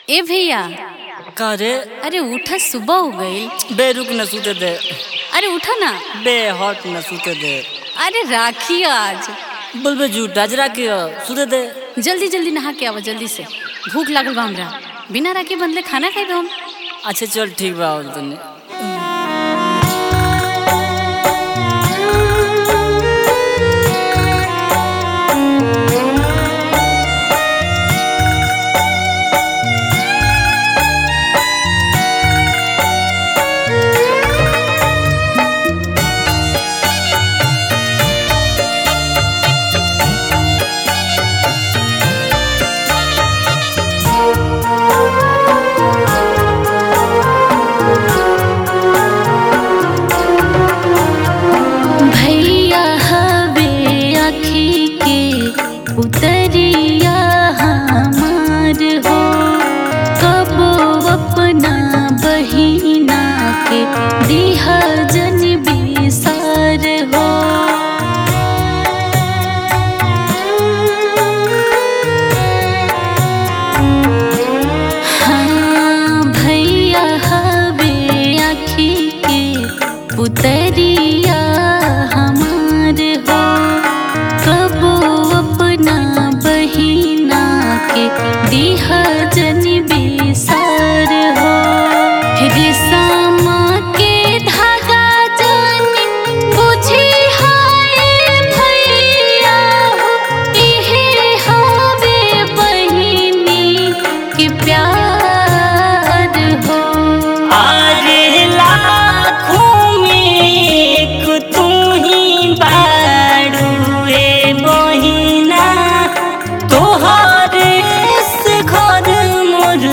ए भैया का रे अरे उठा सुबह हो गई बे रुक न सूते दे अरे उठा ना बे हट न सूते दे अरे राखी आज बोलबे झूठा जरा के सूते दे जल्दी जल्दी नहा के आवा जल्दी से भूख लागल बा हमरा बिना राखी बंधले खाना खाई हम अच्छा चल ठीक बा और तने भैया हवे आखी के उतरिया हमार हो कबो अपना बहिना के दिहा जन बिसार हो हाँ भैया हवे आखी के पुतरिया हमार हो कबो अपना बहिना के दिहा जन बिसार हो रेशमा के धागा जन बुझी हाय भैया हो इहे हवे बहिनी के प्यार हो अरे लाखों में एक तू ही बाड़ू ए बहिना तोहरे से घर मोर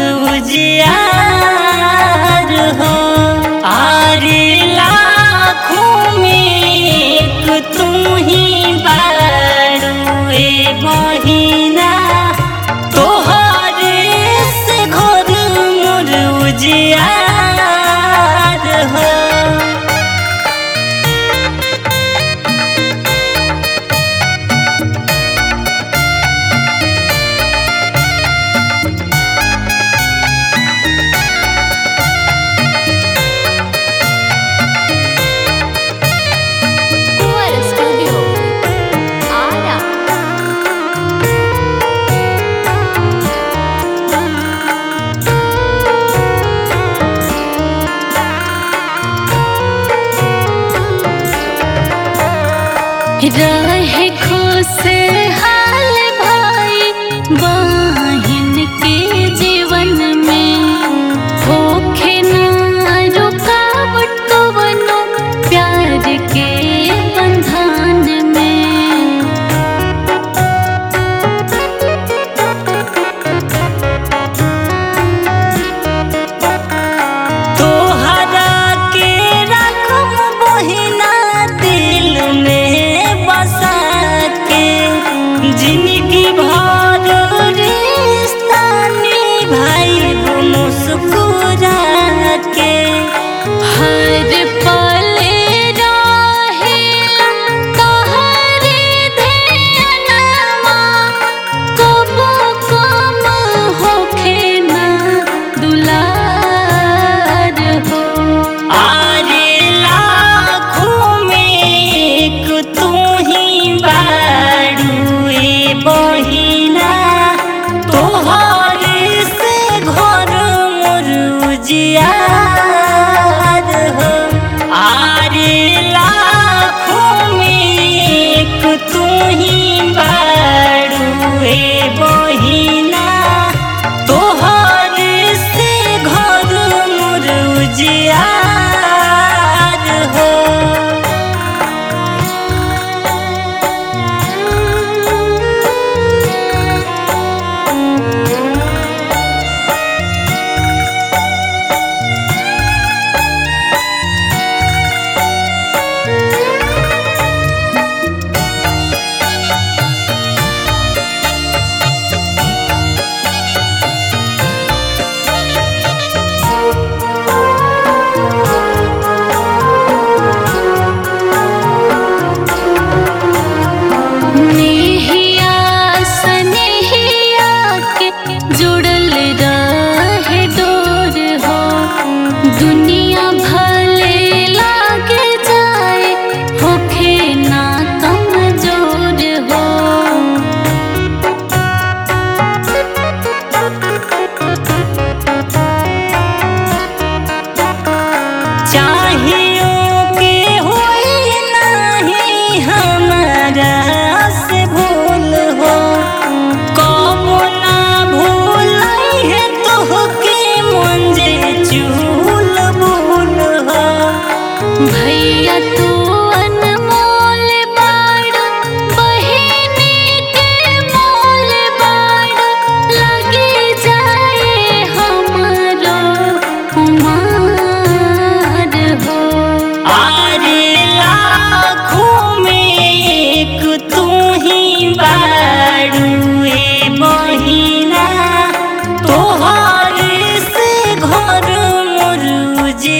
उजियार हो अरे लाखों में एक तू ही बाड़ू ए बहिना तोहरे से घर मोर उजियार हो कुंवर स्टूडियो आरा रहे खुश हाल भाई बहिन के जीवन में होखे ना रुकावट कवनो प्यार के बंधन में तोहरा के रखम बहिना दिल में बसा के जिंदगी भर रिश्ता निभाई मुस्कुरा के हर पल रहेला तोहरे ध्यानमा कबो कम होखे ना दुलार हो आरे लाखों में एक तू ही बाड़ू ए बहिना तोहरे से घर मोर उजियार हो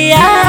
आ